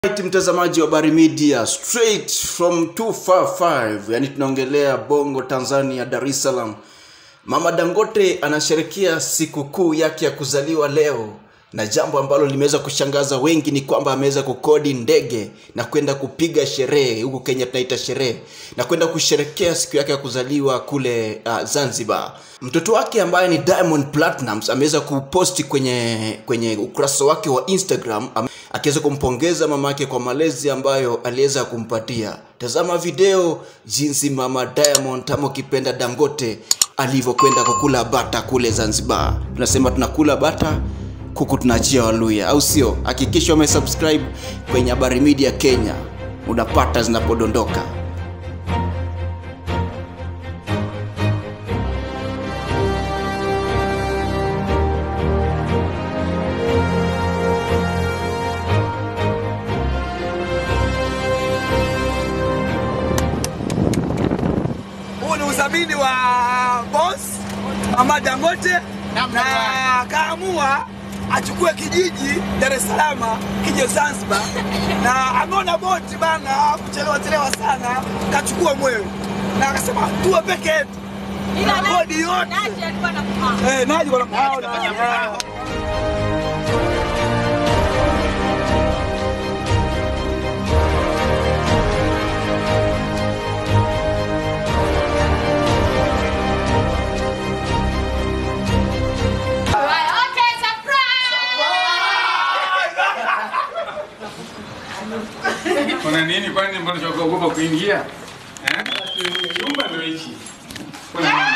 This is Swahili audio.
Right, mtazamaji wa Bari Media straight from 255 yani tunaongelea Bongo Tanzania Dar es Salaam. Mama Dangote anasherekea sikukuu yake ya kuzaliwa leo, na jambo ambalo limeweza kushangaza wengi ni kwamba ameweza kukodi ndege na kwenda kupiga sherehe huku Kenya tunaita sherehe, na kwenda kusherekea siku yake ya kuzaliwa kule uh, Zanzibar. Mtoto wake ambaye ni Diamond Platnumz ameweza kuposti kwenye kwenye ukurasa wake wa Instagram am- akiweza kumpongeza mamake kwa malezi ambayo aliweza kumpatia. Tazama video jinsi mama Diamond ama ukipenda Dangote alivyokwenda kukula bata kule Zanzibar. Tunasema tunakula bata kuku tunaachia Waluya, au sio? Hakikisha umesubscribe kwenye Habari Media Kenya, unapata zinapodondoka. Huu ni udhamini wa boss Mama Dangote na akaamua achukue kijiji Dar es Salaam kije Zanzibar, na ameona boti bana kuchelewa chelewa sana, kachukua mwewe na akasema tuwe peke yetu na bodi yote eh, naji wanamuona Okay, surprise! Kuna nini kwani mbona cha kuogopa kuingia? Eh? Chumba ndio hichi. Kuna nini?